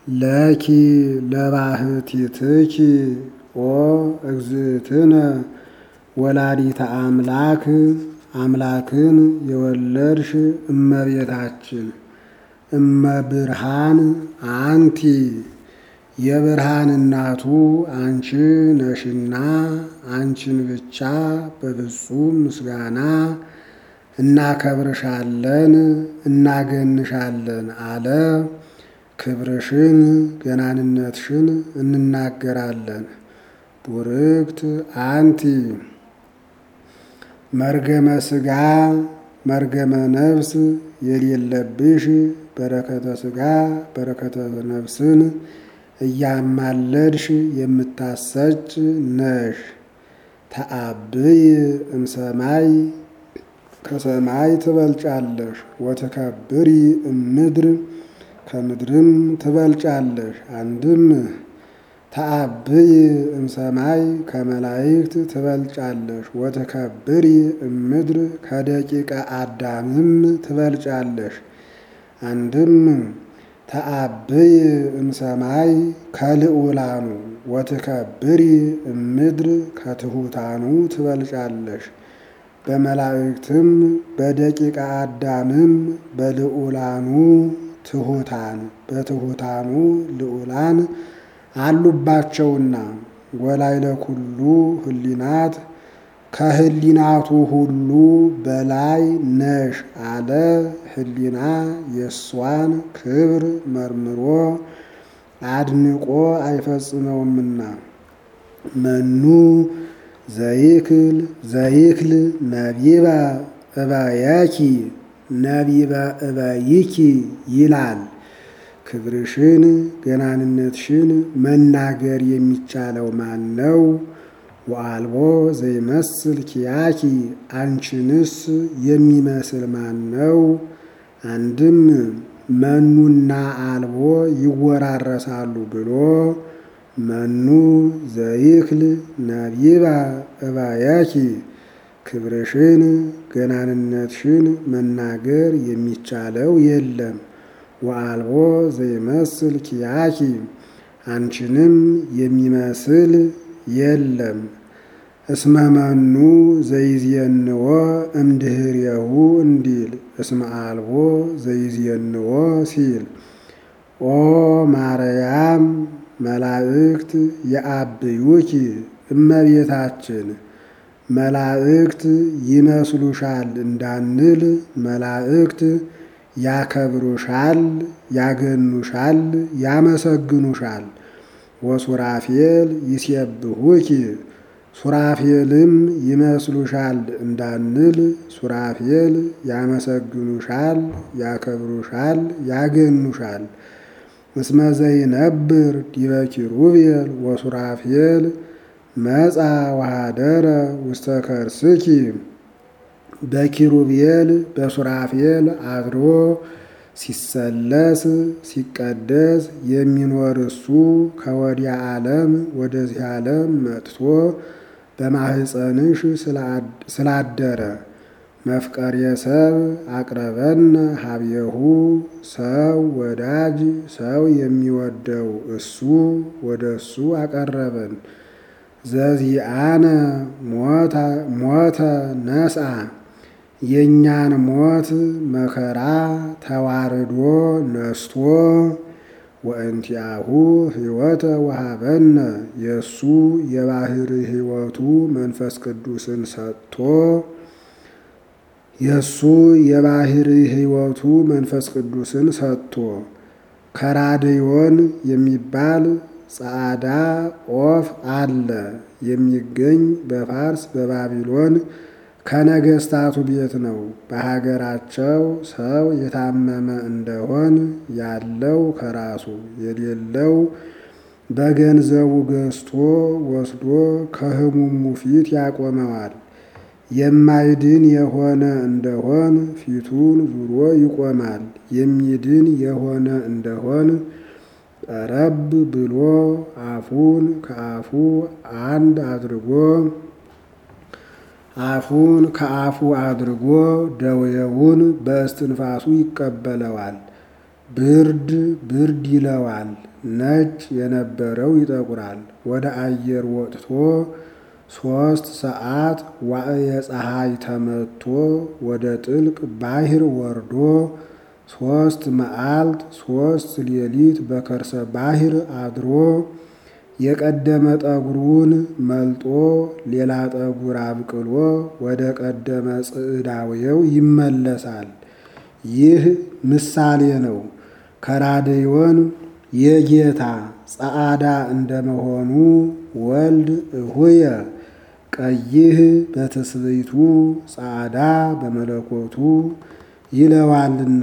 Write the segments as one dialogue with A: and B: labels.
A: ለኪ ለባህቲትኪ ኦ እግዝእትነ ወላዲተ አምላክ አምላክን የወለድሽ እመቤታችን እመብርሃን አንቲ የብርሃን እናቱ አንቺ ነሽና አንቺን ብቻ በፍጹም ምስጋና እናከብርሻለን እናገንሻለን አለ። ክብርሽን ገናንነትሽን እንናገራለን። ቡርክት አንቲ መርገመ ሥጋ መርገመ ነፍስ የሌለብሽ በረከተ ሥጋ በረከተ ነፍስን እያማለድሽ የምታሰጭ ነሽ። ተአብይ እምሰማይ ከሰማይ ትበልጫለሽ። ወትከብሪ እምድር ከምድርም ትበልጫለሽ። አንድም ተአብይ እምሰማይ ከመላእክት ትበልጫለሽ። ወትከብሪ እምድር ከደቂቀ አዳምም ትበልጫለሽ። አንድም ተአብይ እምሰማይ ከልዑላኑ ወትከብሪ እምድር ከትሑታኑ ትበልጫለሽ። በመላእክትም በደቂቀ አዳምም በልዑላኑ ትሑታን በትሑታኑ ልዑላን አሉባቸውና ወላይለ ኩሉ ህሊናት ከህሊናቱ ሁሉ በላይ ነሽ አለ። ህሊና የእሷን ክብር መርምሮ አድንቆ አይፈጽመውምና መኑ ዘይክል ዘይክል ነቢበ እበየኪ ነቢበ እበይኪ ይላል። ክብርሽን ገናንነትሽን መናገር የሚቻለው ማን ነው? ወአልቦ ዘይመስል ኪያኪ አንቺንስ የሚመስል ማን ነው? አንድም መኑና አልቦ ይወራረሳሉ ብሎ መኑ ዘይክል ነቢባ እባያኪ ክብርሽን ገናንነትሽን መናገር የሚቻለው የለም። ወአልቦ ዘይመስል ኪያኪ አንቺንም የሚመስል የለም። እስመ መኑ ዘይዝየንዎ እምድህሬሁ እንዲል እስመ አልቦ ዘይዝየንዎ ሲል ኦ ማርያም መላእክት የአብዩኪ እመቤታችን መላእክት ይመስሉሻል እንዳንል መላእክት ያከብሩሻል፣ ያገኑሻል፣ ያመሰግኑሻል። ወሱራፌል ይሴብሁኪ ሱራፌልም ይመስሉሻል እንዳንል ሱራፌል ያመሰግኑሻል፣ ያከብሩሻል፣ ያገኑሻል። እስመ ዘይነብር ዲበ ኪሩቤል ወሱራፌል መጻ ወሃደረ ውስተ ከርስኪ በኪሩቤል በሱራፌል አድሮ ሲሰለስ ሲቀደስ የሚኖር እሱ ከወዲያ ዓለም ወደዚህ ዓለም መጥቶ በማህፀንሽ ስላደረ መፍቀሬ ሰብ አቅረበነ ሀብየሁ ሰው ወዳጅ ሰው የሚወደው እሱ ወደ እሱ አቀረበን። ዘዚአነ ሞተ ነስአ የእኛን ሞት መከራ ተዋርዶ ነስቶ ወእንቲአሁ ሕይወተ ወሃበነ የእሱ የባህር ሕይወቱ መንፈስ ቅዱስን ሰጥቶ የእሱ የባህር ሕይወቱ መንፈስ ቅዱስን ሰጥቶ ከራድዮን የሚባል ጸዓዳ ኦፍ አለ የሚገኝ በፋርስ በባቢሎን ከነገስታቱ ቤት ነው። በሀገራቸው ሰው የታመመ እንደሆን ያለው ከራሱ የሌለው በገንዘቡ ገዝቶ ወስዶ ከሕሙሙ ፊት ያቆመዋል። የማይድን የሆነ እንደሆን ፊቱን ዙሮ ይቆማል። የሚድን የሆነ እንደሆን ቀረብ ብሎ አፉን ከአፉ አንድ አድርጎ አፉን ከአፉ አድርጎ ደዌውን በእስትንፋሱ ይቀበለዋል። ብርድ ብርድ ይለዋል። ነጭ የነበረው ይጠቁራል። ወደ አየር ወጥቶ ሦስት ሰዓት ዋዕየ ፀሐይ ተመቶ ወደ ጥልቅ ባሕር ወርዶ ሦስት መዓልት ሦስት ሌሊት በከርሰ ባሕር አድሮ የቀደመ ጠጉሩን መልጦ ሌላ ጠጉር አብቅሎ ወደ ቀደመ ጽዕዳዌው ይመለሳል። ይህ ምሳሌ ነው። ከራድዮን የጌታ ጸዓዳ እንደመሆኑ ወልድ እሁየ ቀይህ በትስብእቱ ጸዓዳ በመለኮቱ ይለዋልና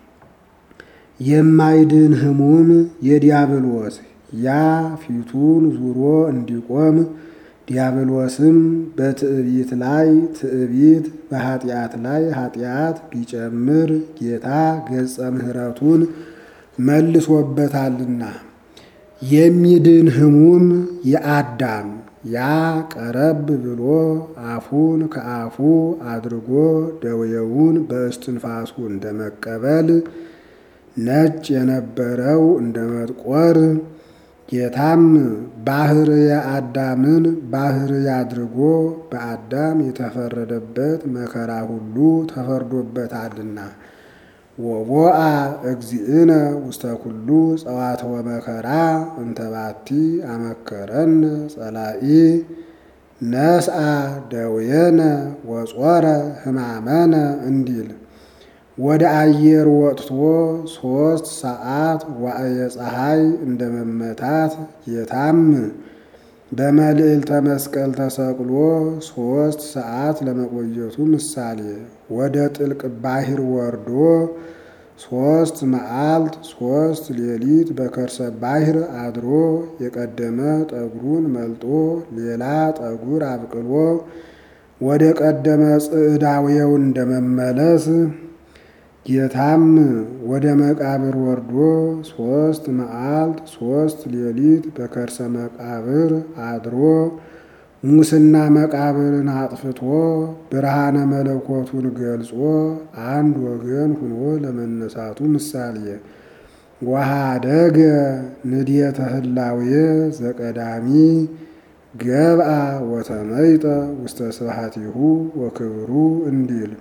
A: የማይድን ሕሙም የዲያብሎስ ያ ፊቱን ዙሮ እንዲቆም ዲያብሎስም በትዕቢት ላይ ትዕቢት በኃጢአት ላይ ኃጢአት ቢጨምር ጌታ ገጸ ምሕረቱን መልሶበታልና የሚድን ሕሙም የአዳም ያ ቀረብ ብሎ አፉን ከአፉ አድርጎ ደውየውን በእስትንፋሱ እንደመቀበል ነጭ የነበረው እንደ መጥቆር ጌታም ባሕርየ አዳምን ባሕርይ አድርጎ በአዳም የተፈረደበት መከራ ሁሉ ተፈርዶበታልና ወቦአ እግዚእነ ውስተ ኩሉ ጸዋትወ መከራ እንተባቲ አመከረን ጸላኢ ነስአ ደውየነ ወጾረ ሕማመነ እንዲል ወደ አየር ወጥቶ ሦስት ሰዓት ዋዕየ ፀሐይ እንደ መመታት ጌታም በመልዕልተ መስቀል ተሰቅሎ ሦስት ሰዓት ለመቆየቱ ምሳሌ ወደ ጥልቅ ባሕር ወርዶ ሦስት መዓልት ሦስት ሌሊት በከርሰ ባሕር አድሮ የቀደመ ጠጉሩን መልጦ ሌላ ጠጉር አብቅሎ ወደ ቀደመ ጽዕዳዌው እንደመመለስ ጌታም ወደ መቃብር ወርዶ ሦስት መዓልት ሦስት ሌሊት በከርሰ መቃብር አድሮ ሙስና መቃብርን አጥፍቶ ብርሃነ መለኮቱን ገልጾ አንድ ወገን ሁኖ ለመነሳቱ ምሳሌ ወኀደገ ንድየተ ህላዌ ዘቀዳሚ ገብአ ወተመይጠ ውስተ ስብሐቲሁ ወክብሩ እንዲል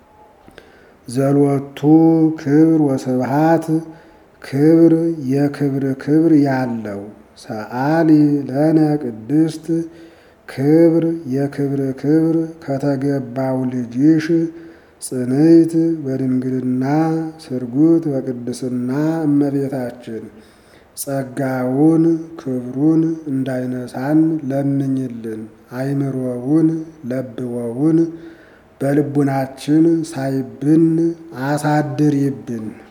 A: ዘሎቱ ክብር ወስብሃት ክብር የክብር ክብር ያለው ሰአሊ ለነ ቅድስት ክብር የክብር ክብር ከተገባው ልጅሽ ጽንዕት በድንግልና ስርጉት በቅድስና እመቤታችን ጸጋውን ክብሩን እንዳይነሳን ለምኝልን። አይምሮውን ለብወውን በልቡናችን ሳይብን አሳድሪብን።